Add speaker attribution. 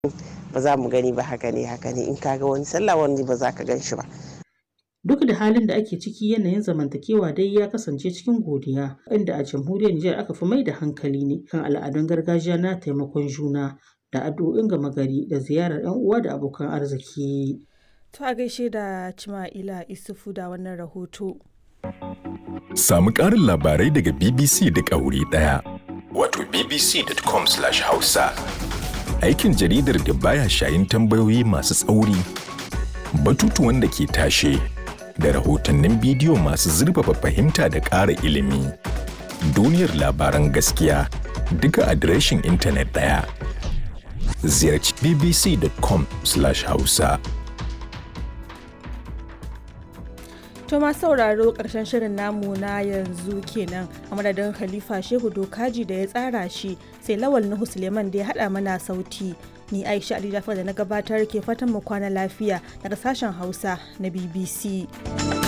Speaker 1: ba za mu gani ba haka ne haka ne in ka ga wani sallah wani ba za ka gan shi ba
Speaker 2: Duk da halin da ake ciki yanayin zamantakewa dai ya kasance cikin godiya inda a jamhuriyar Nijar aka fi mai da hankali ne kan al'adun gargajiya na taimakon juna da addu'o'in gama gari da ziyarar 'yan uwa da abokan arziki.
Speaker 3: To a gaishe da Cima'ila Isufu da wannan rahoto.
Speaker 4: Samu ƙarin labarai daga BBC duk a wuri ɗaya. Wato bbc.com/hausa. Aikin jaridar da baya shayin tambayoyi masu tsauri, batutuwan da ke tashe, da rahotannin bidiyo masu zurfafa fahimta da ƙara ilimi. Duniyar labaran gaskiya duka adireshin intanet ɗaya. Ziyarci bbc.com/hausa.
Speaker 3: To ma sauraro ƙarshen shirin namu na yanzu kenan a madadin Khalifa Shehu Dokaji da ya tsara shi sai Lawal Nuhu Suleiman da ya haɗa mana sauti. Ni Aisha Ali Jafar da na gabatar ke fatan mu kwana lafiya daga sashen Hausa na BBC.